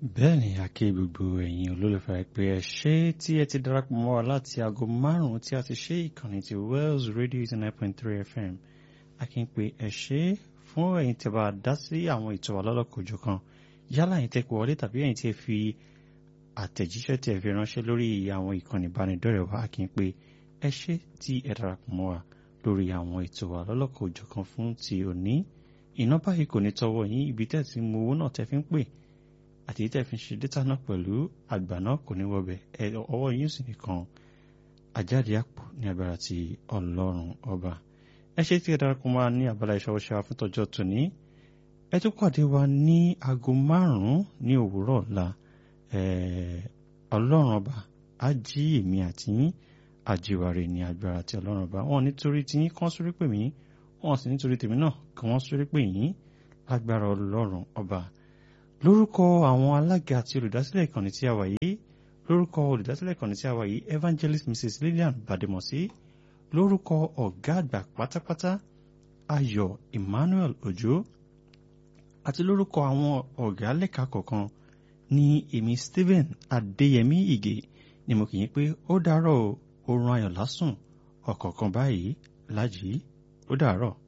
bẹ́ẹ̀ ni a kí gbogbo ẹ̀yin olólùfẹ́ pé ẹ ṣé tí ẹ ti darapọ̀ mọ́ wa láti aago márùn-ún tí a ti ṣe ìkànnì ti Wells Radio eighty nine point three FM a kí n pé ẹ ṣé fún ẹ̀yin tí a bá dá sí àwọn ètò alálọ́kòjò kan yálà ẹ̀yin tẹ́ pé wọlé tàbí ẹ̀yin tí ẹ fi àtẹ̀jíṣẹ́ tí ẹ fi ránṣẹ́ lórí àwọn ìkànnì ìbánidọ́rẹ̀ẹ́ wa a kí n pé ẹ ṣé tí ẹ darapọ̀ mọ́ wa lórí àwọn ètò alálọ́kòjò kan fún ti òní iná báyìí kò ní tọwọ́ yín ibi tẹ́ ti mú owó náà tẹ́ fi ń pè àti tẹ́ fi ń ṣe dátà náà pẹ̀lú àgbà náà kò ní wọbẹ̀ ẹ ọwọ́ yín sì nìkan àjáde àpò ní agbára ti ọlọ́run ọba ẹ ṣe tí ẹ darapọ̀ mọ́ wa ní abala ìṣọwọ́ṣẹ́ wa fún tọjọ́ tòní ẹ tún pàdé wa ní aago márùn-ún ní òwúrọ̀ ọ̀la ọlọ́run ọba á jí èmi àti yín àjíwárè ní agbára ti ọlọ́run ọba wọn nítorí tí yín kán sórí pè mí wọn sì nítorí tèmi náà kí wọ́n sórí pè yín lágbára ọlọ́run ọba lórúkọ àwọn alága àti olùdásílẹ̀ ìkànnì tí a wà yìí lórúkọ olùdásílẹ̀ ìkànnì tí a wà yìí evangelist mrs lillian bademosi lórúkọ ọ̀gá àgbà pátápátá ayọ̀ emmanuel ojo àti lórúkọ àwọn ọ̀gá lẹ́ka kọ̀ọ̀kan ní èmi stephen adéyẹmí ìgè ni mo kì í pé ó dàárọ̀ oorun ayọ̀ lásùn ọ̀kọ̀ọ̀kan báyìí lájì ó dàárọ̀.